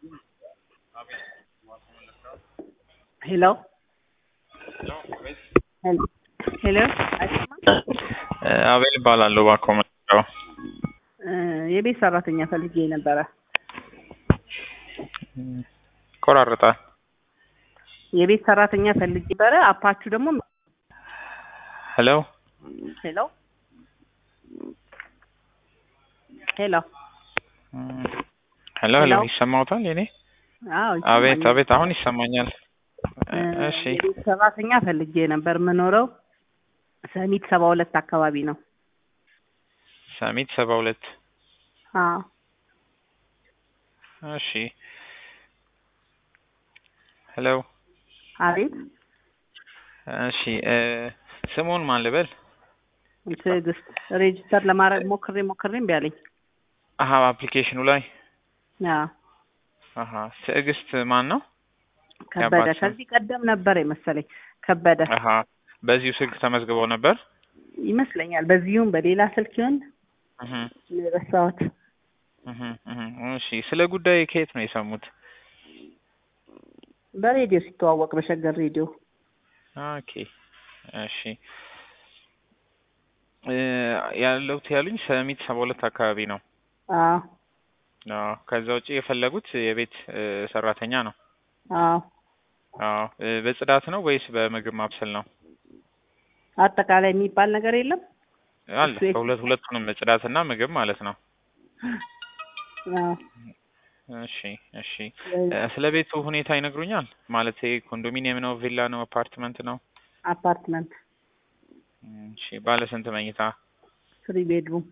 ሄሎ ሄሎ አቤል እባላለሁ። እባክዎ መጣሁ። የቤት ሰራተኛ ፈልጌ ነበረ። ይቆራረጣል። የቤት ሰራተኛ ፈልጌ ነበረ። አፓችሁ ደግሞ ሄሎ ሄሎ ሄሎ ሄሎ ሄሎ፣ ሄሎ። ይሰማዎታል? የኔ አዎ አቤት ይሰማኛል። አቤት፣ አሁን ይሰማኛል። እሺ የቤት ሰራተኛ ፈልጌ ነበር። የምኖረው ሰሚት ሰባ ሁለት አካባቢ ነው። ሰሚት ሰባ ሁለት አዎ እሺ ሄሎ አቤት እሺ እ ስሙን ማን ልበል? ትዕግስት ሬጅስተር ለማድረግ ሞክሬ ሞክሬ እምቢ አለኝ። አሀ አፕሊኬሽኑ ላይ አዎ አሀ ትዕግስት ማን ነው? ከበደ የአባት ስም? ከዚህ ቀደም ነበር የመሰለኝ ከበደ አሀ በዚሁ ስልክ ተመዝግበው ነበር? ይመስለኛል። በዚሁም በሌላ ስልክ ይሆን እህ የረሳሁት። እህ እህ እሺ ስለ ጉዳይ ከየት ነው የሰሙት? በሬዲዮ ሲተዋወቅ በሸገር ሬዲዮ ኦኬ እሺ እ ያለሁት ያሉኝ ሰሚት ሰባ ሁለት አካባቢ ነው። አዎ አዎ ከዛ ውጪ የፈለጉት የቤት እ ሰራተኛ ነው። አዎ አዎ እ በጽዳት ነው ወይስ በምግብ ማብሰል ነው? አጠቃላይ የሚባል ነገር የለም። አለ እሱ የት- በሁለት ሁለቱንም ጽዳትና ምግብ ማለት ነው። አዎ እሺ እሺ እ ስለ ቤቱ ሁኔታ ይነግሩኛል? ማለት ኮንዶሚኒየም ነው፣ ቪላ ነው፣ አፓርትመንት ነው? አፓርትመንት እሺ ባለ ስንት መኝታ? ትሪ ቤድሩም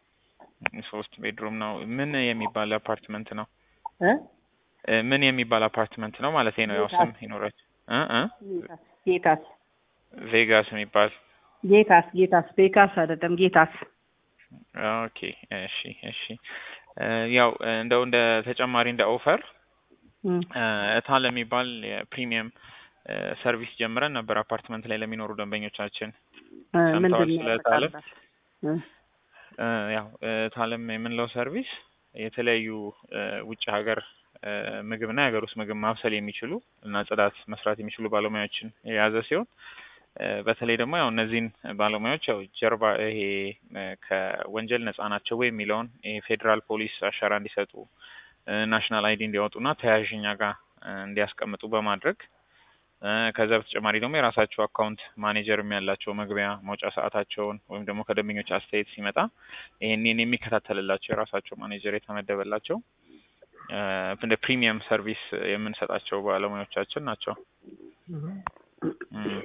ሶስት ቤድሩም ነው። ምን የሚባል አፓርትመንት ነው? እ እ ምን የሚባል አፓርትመንት ነው ማለት ነው? ያው ስም ይኖራል እ እ ጌታስ ጌታስ ቬጋስ የሚባል ጌታስ ጌታስ ቤካስ አይደለም ጌታስ ኦኬ እሺ እሺ እ ያው እንደው እንደ ተጨማሪ እንደ ኦፈር እም፣ እታል የሚባል የፕሪሚየም እ ሰርቪስ ጀምረን ነበር አፓርትመንት ላይ ለሚኖሩ ደንበኞቻችን እ ሰምተዋል ምንድን ነው ስለ ያጠቃልላል? ታለም? እ እ ያው ታለም የምንለው ሰርቪስ የተለያዩ እ ውጭ ሀገር እ ምግብና የሀገር ውስጥ ምግብ ማብሰል የሚችሉ እና ጽዳት መስራት የሚችሉ ባለሙያዎችን የያዘ ሲሆን እ በተለይ ደግሞ ያው እነዚህን ባለሙያዎች ያው ጀርባ ይሄ እ ከወንጀል ነጻ ናቸው ወይ የሚለውን ይሄ ፌዴራል ፖሊስ አሻራ እንዲሰጡ እ ናሽናል አይዲ እንዲያወጡና ተያያዥኛ ጋር እ እንዲያስቀምጡ በማድረግ እ ከዛ በተጨማሪ ደግሞ የራሳቸው አካውንት ማኔጀርም ያላቸው መግቢያ መውጫ ሰዓታቸውን ወይም ደግሞ ከደንበኞች አስተያየት ሲመጣ ይሄንን የሚከታተልላቸው የራሳቸው ማኔጀር የተመደበላቸው እ እንደ ፕሪሚየም ሰርቪስ የምንሰጣቸው ባለሙያዎቻችን ናቸው። እም፣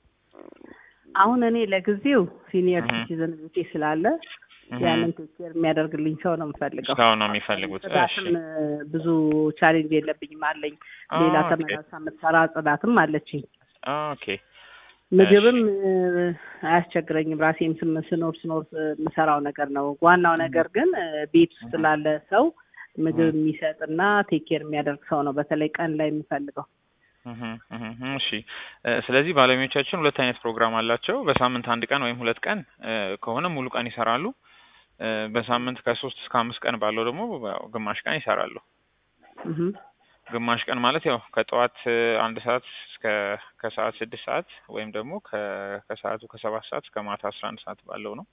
አሁን እኔ ለጊዜው ሲኒየር እህ። ሲቲዝን ቤቴ ስላለ እህ። ያንን ቴክ ኬር የሚያደርግልኝ ሰው ነው የምፈልገው። እስካሁን ነው የሚፈልጉት። እሺ ጽዳትም እ ብዙ ቻሌንጅ የለብኝም አለኝ። ሌላ ኦኬ ተመላሳ የምትሰራ ጽዳትም አለችኝ። ኦኬ ምግብም እ አያስቸግረኝም። ራሴም ስም ስኖር ስኖር የምሰራው ነገር ነው። ዋናው ነገር ግን እ ቤት ውስጥ እህ። ላለ ሰው ምግብ የሚሰጥና ቴክ ኬር የሚያደርግ ሰው ነው በተለይ ቀን ላይ የምፈልገው። እህ እህ እህ እሺ እ ስለዚህ ባለሙያዎቻችን ሁለት አይነት ፕሮግራም አላቸው። በሳምንት አንድ ቀን ወይም ሁለት ቀን እ ከሆነ ሙሉ ቀን ይሰራሉ። እ በሳምንት ከሶስት እስከ አምስት ቀን ባለው ደግሞ ያው ግማሽ ቀን ይሰራሉ። እህ ግማሽ ቀን ማለት ያው ከጠዋት እ አንድ ሰዓት እስከ ከሰዓት ስድስት ሰዓት ወይም ደግሞ ከ ከሰዓቱ ከሰባት ሰዓት እስከ ማታ አስራ አንድ ሰዓት ባለው ነው።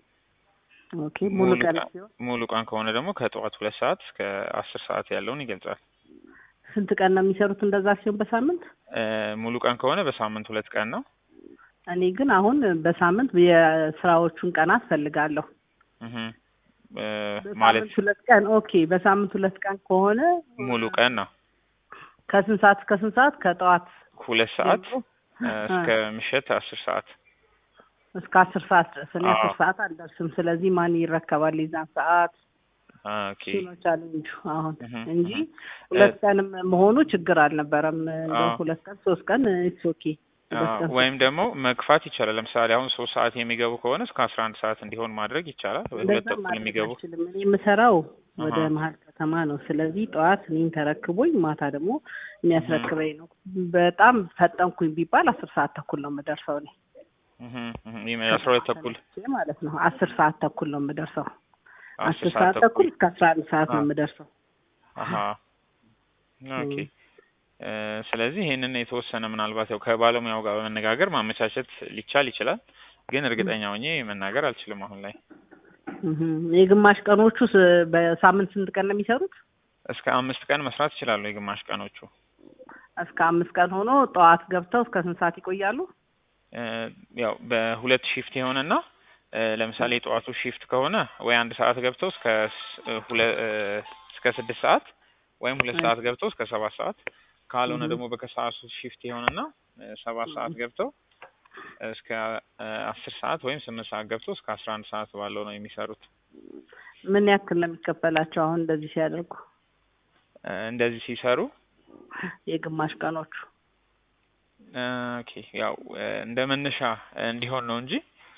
ኦኬ ሙሉ ሙሉ ቀን ቀን ሲሆን ሙሉ ቀን ከሆነ ደግሞ ከጠዋት ሁለት ሰዓት እስከ አስር ሰዓት ያለውን ይገልጻል። ስንት ቀን ነው የሚሰሩት እንደዛ ሲሆን በሳምንት? እ ሙሉ ቀን ከሆነ በሳምንት ሁለት ቀን ነው። እኔ ግን አሁን በሳምንት የስራዎቹን ቀናት ፈልጋለሁ። እህ እ ማለት በሳምንት ሁለት ቀን ኦኬ። በሳምንት ሁለት ቀን ከሆነ ሙሉ ቀን ነው። ከስንት ሰዓት እስከ ስንት ሰዓት? ከጠዋት ሁለት ሰዓት ጀምሮ እ እስከ ምሽት አስር ሰዓት እስከ አስር ሰዓት ድረስ። እኔ አዎ። አስር ሰዓት አልደርስም። ስለዚህ ማን ይረከባል የዛን ሰዓት? ኦኬ እሱ ነው ቻሌንጁ አሁን እህ እንጂ እህ ሁለት ቀንም መሆኑ ችግር አልነበረም። እንደው አዎ። ሁለት ቀን ሶስት ቀን ኢትስ ኦኬ። ሁለት አዎ፣ ቀን ወይም ደግሞ መግፋት ይቻላል። ለምሳሌ አሁን ሶስት ሰዓት የሚገቡ ከሆነ እስከ አስራ አንድ ሰዓት እንዲሆን ማድረግ ይቻላል። ወይ ሁለት እንደዛ ተኩል ማድረግ የሚገቡ አልችልም። እኔ የምሰራው ወደ አሃ። መሀል ከተማ ነው። ስለዚህ ጠዋት እኔን ተረክቦኝ ማታ ደግሞ የሚያስረክበኝ ነው። በጣም ፈጠንኩኝ ቢባል አስር ሰዓት ተኩል ነው የምደርሰው እኔ እህ እህ ይሄ አስራ ሁለት ተኩል ተነስቼ ማለት ነው። አስር ሰዓት ተኩል ነው የምደርሰው። አስር አስር ሰዓት ተኩል እስከ አስራ አንድ ሰዓት ነው አዎ። የምደርሰው። አሀ ኦኬ እ ስለዚህ ይሄንን የተወሰነ ምናልባት ያው ከባለሙያው ጋር በመነጋገር ማመቻቸት ሊቻል ይችላል፣ ግን እርግጠኛ ሆኜ መናገር አልችልም አሁን ላይ። እህ የግማሽ ቀኖቹ ስ- በሳምንት ስንት ቀን ነው የሚሰሩት? እስከ አምስት ቀን መስራት ይችላሉ የግማሽ ቀኖቹ። እስከ አምስት ቀን ሆኖ ጠዋት ገብተው እስከ ስንት ሰዓት ይቆያሉ? እ ያው በሁለት ሺፍት የሆነና እ ለምሳሌ የጠዋቱ ሺፍት ከሆነ ወይ አንድ ሰዓት ገብተው እስከ ስ- እ ሁለ- እ እስከ ስድስት ሰዓት ወይም ሁለት ሰዓት ገብተው እስከ ሰባት ሰዓት ካልሆነ እህ። ደግሞ በከሰዓቱ ሺፍት የሆነና እ ሰባት ሰዓት ገብተው እስከ እ አስር ሰዓት ወይም ስምንት ሰዓት ገብተው እስከ አስራ አንድ ሰዓት ባለው ነው የሚሰሩት። ምን ያክል ነው የሚከፈላቸው አሁን እንደዚህ ሲያደርጉ እ እንደዚህ ሲሰሩ የግማሽ ቀኖቹ? እ ኦኬ ያው እ እንደ መነሻ እንዲሆን ነው እንጂ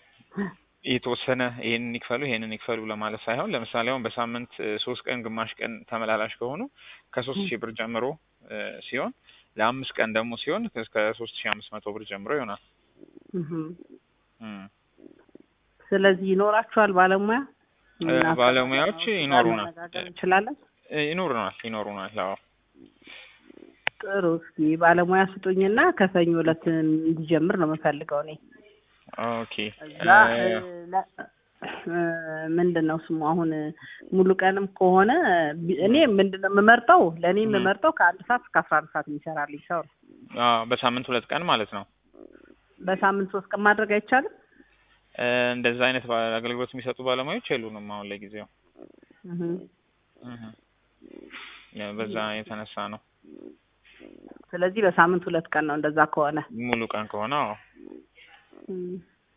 የተወሰነ ይሄንን ይክፈሉ ይሄንን ይክፈሉ ለማለት ሳይሆን ለምሳሌ አሁን በሳምንት እ ሶስት ቀን ግማሽ ቀን ተመላላሽ ከሆኑ ከሶስት ሺህ ብር ጀምሮ እ ሲሆን ለአምስት ቀን ደግሞ ሲሆን እስከ ሶስት ሺህ አምስት መቶ ብር ጀምሮ ይሆናል። እህ እም። ስለዚህ ይኖራችኋል ባለሙያ? እ እና ባለሙያዎች ከባለሙያዎቹ ጋር ይኖሩናል መነጋገር እንችላለን? እ ይኖሩናል ይኖሩናል። አዎ ጥሩ እስኪ ባለሙያ ስጡኝና ከሰኞ ዕለት እንዲጀምር ነው የምፈልገው እኔ ኦኬ እዛ እ ለ- እ ምንድን ነው ስሙ አሁን ሙሉ ቀንም ከሆነ ቢ- እኔ ምንድን ነው የምመርጠው ለእኔ እህ። የምመርጠው ከአንድ ሰዓት እስከ አስራ አንድ ሰዓት የሚሰራልኝ ሰው ነው። አዎ በሳምንት ሁለት ቀን ማለት ነው። በሳምንት ሶስት ቀን ማድረግ አይቻልም? እ እንደዛ አይነት ባ- አገልግሎት የሚሰጡ ባለሙያዎች የሉንም አሁን ለጊዜው። እህ። እህ። ያው በዛ የተነሳ ነው ስለዚህ በሳምንት ሁለት ቀን ነው እንደዛ ከሆነ ሙሉ ቀን ከሆነ አዎ እም።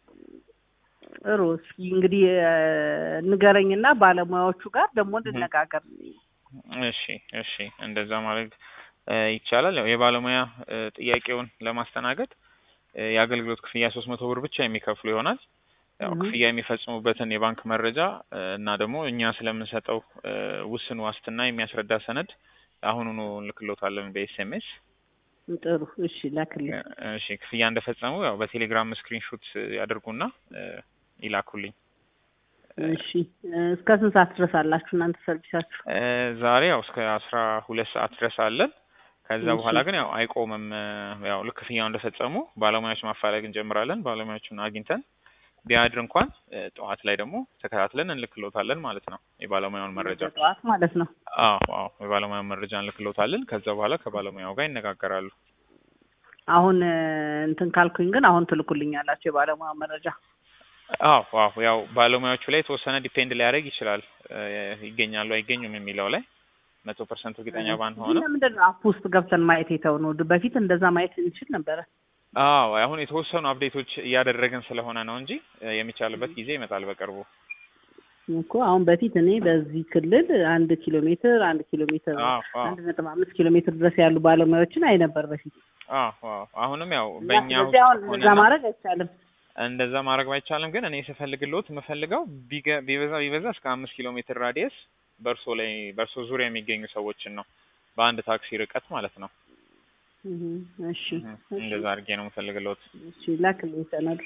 ጥሩ እስኪ እንግዲህ እ ንገረኝና ባለሙያዎቹ ጋር ደግሞ እንነጋገር። እሺ እሺ እንደዛ ማድረግ እ ይቻላል። ያው የባለሙያ እ ጥያቄውን ለማስተናገድ እ የአገልግሎት ክፍያ ሶስት መቶ ብር ብቻ የሚከፍሉ ይሆናል። ያው እህ። ክፍያ የሚፈጽሙበትን የባንክ መረጃ እ እና ደግሞ እኛ ስለምንሰጠው እ ውስን ዋስትና የሚያስረዳ ሰነድ አሁኑኑ እንልክሎታለን በኤስኤምኤስ። ጥሩ እሺ ላክልኝ። እሺ ክፍያ እንደፈጸሙ ያው በቴሌግራም ስክሪንሾት ያደርጉና እ ይላኩልኝ። እሺ እ እስከ ስንት ሰዓት ድረስ አላችሁ እናንተ ሰርቪሳችሁ? እ ዛሬ ያው እስከ አስራ ሁለት ሰዓት ድረስ አለን። ከዛ እሺ። በኋላ ግን ያው አይቆምም። እ ያው ልክ ክፍያው እንደፈጸሙ ባለሙያዎች ማፋለግ እንጀምራለን። ባለሙያዎቹን አግኝተን ቢያድር እንኳን እ ጠዋት ላይ ደግሞ ተከታትለን እንልክሎታለን ማለት ነው የባለሙያውን መረጃ። ጠዋት ማለት ነው። አዎ አዎ የባለሙያውን መረጃ እንልክሎታለን። ከዛ በኋላ ከባለሙያው ጋር ይነጋገራሉ። አሁን እ እንትን ካልኩኝ ግን አሁን ትልኩልኛላችሁ የባለሙያ መረጃ? አዎ አዎ ያው ባለሙያዎቹ ላይ የተወሰነ ዲፔንድ ሊያደርግ ይችላል እ ይገኛሉ አይገኙም የሚለው ላይ መቶ ፐርሰንት እርግጠኛ ባንሆንም ለምንድን ነው አፕ ውስጥ ገብተን ማየት የተው ነው? በፊት እንደዛ ማየት እንችል ነበረ። አዎ አሁን የተወሰኑ አፕዴቶች እያደረግን ስለሆነ ነው እንጂ እ የሚቻልበት ጊዜ ይመጣል በቅርቡ። እኮ አሁን በፊት እኔ በዚህ ክልል አንድ ኪሎ ሜትር አንድ ኪሎ ሜትር አዎ አዎ አንድ ነጥብ አምስት ኪሎ ሜትር ድረስ ያሉ ባለሙያዎችን አይ ነበር በፊት። አዎ አዎ አሁንም ያው እና በእኛ ስለዚህ አሁን ውስጥ እንደዛ ሆነና ማድረግ አይቻልም። እንደዛ ማድረግ ባይቻልም ግን እኔ ስፈልግሎት የምፈልገው ቢገ- ቢበዛ ቢበዛ እስከ አምስት ኪሎ ሜትር ራዲየስ በእርሶ ላይ በእርሶ ዙሪያ የሚገኙ ሰዎችን ነው በአንድ ታክሲ ርቀት ማለት ነው። እህ፣ እሺ እህ፣ እሺ እንደዛ አድርጌ ነው የምፈልግሎት። እሺ ላክልኝ ሰነዱ።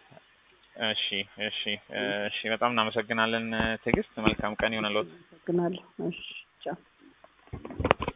እሺ እሺ እ እሺ በጣም እናመሰግናለን እ ትዕግስት። መልካም ቀን ይሆንልዎት። አመሰግናለሁ። እሺ ቻው።